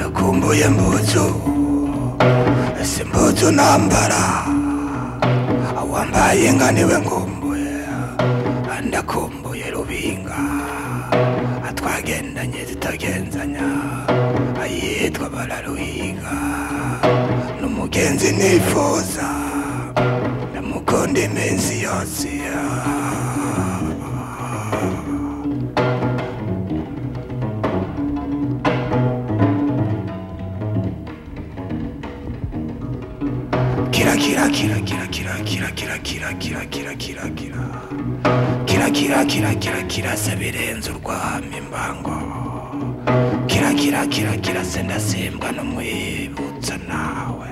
Mvuye mu nzu ese impuzu nambara awambaye inka niwe nkumbuye ndakumbuye rubinga atwagendanye zitagenzanya ayitwa bararuhiga n'umugenzi nifuza ndamukunda iminsi yose kira kira kira kira kira kira kira kira kira kira kira kira kira kira kira kira kira se birenze urwamo imbango kira kira kira kira se ndasimbwa n'umwibutsa nawe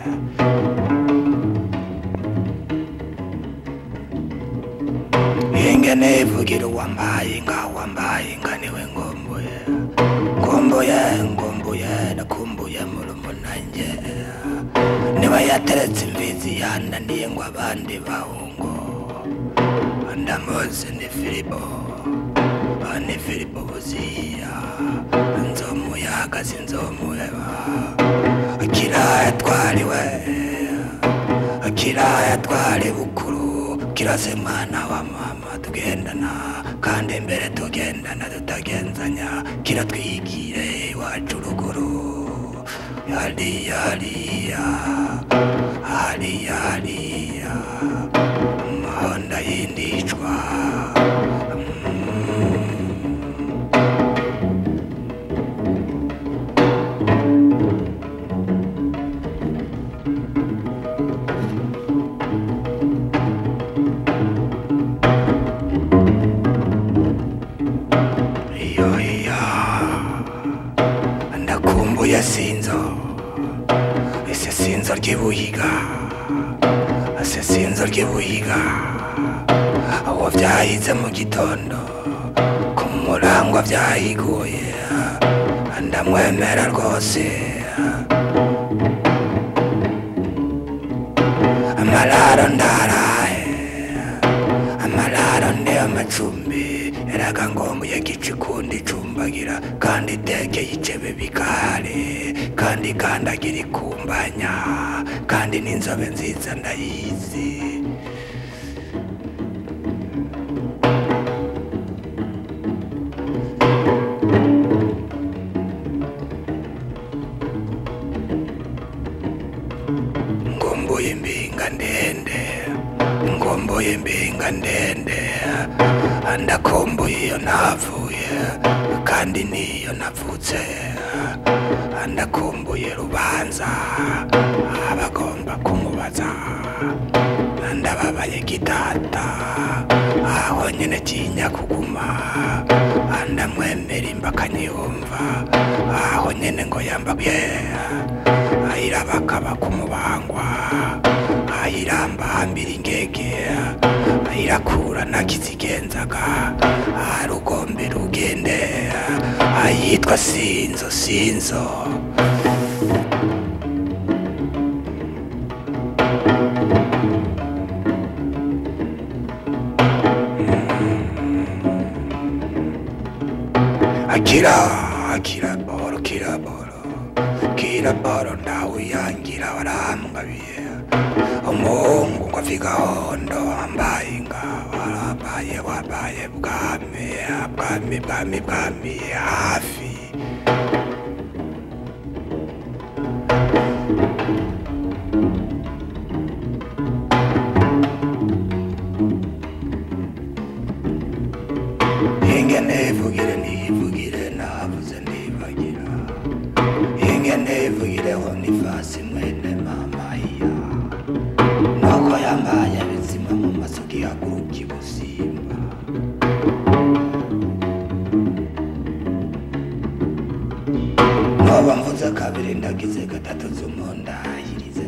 inge nivugira uwambaye inka wambaye inka niwe ngombuye ngombuye ngombuye nakumbuye murumunange niba yateretse imbizi yananiye ngo abandi bahungo ndamuzi ni filipo ni filipo buziya nzomuyaga sinzomuheba kiraya twariwe kiraya twari bukuru kirase mwana wa mama tugendana kandi imbere tugendana tutagenzanya kiratwigire iwacu ruguru hariya hariya hariya hariya umuhanda yindicwa iyo iya ndakumbuye sinzo ese sinzo ry'ibuhiga ese sinzo ry'ibuhiga aho byahize mu gitondo ku murango byahiguye ndamwemera rwose amararo ndaraye amararo ni amacumbi eraga ngombuye gicikundi icumbagira kandi itekeye icebe bikahari kandi ikandagira ikumbanya kandi n'inzobe nziza ndayizi ngomboye imbinga ndende ngomboye imbinga ndende ndakomboye iyo navuye kandi niyo navutse ndakomboye rubanza abagomba kumubaza ndababaye gitata aho nyine kinya kuguma ndamwemera imba akanyiyumva aho nyine ngo yambabye ayirabakaba kumubangwa ayiramba hambira ingege ayirakura ntakizigenzaga arugombe rugende ayitwa sinzo sinzo akira akira boro kira boro kira boro ntawe yangira warambabiye umuhungu ngo afika hondo wambaye inga warabaye wabaye bwami bwami bwami bwami hafi Inge nivugire nivugire navuze nibagira Inge nivugireho nifasi mwene mama iya Nuko yambaye bizima mu maso gihaguruka ibusimba Noba mvuze kabiri ndagize gatatu zumundahirize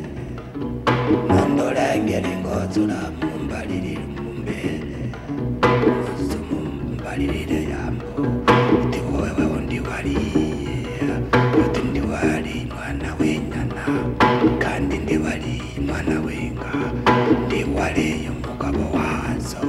Mundorengera ingozi uramumbaririra mumbere mumbaririre yambo uti wewe ndibariye uti ndiwari mwana w'inyana kandi ndiwari mwana w'inka ndiwariye umugabo wazo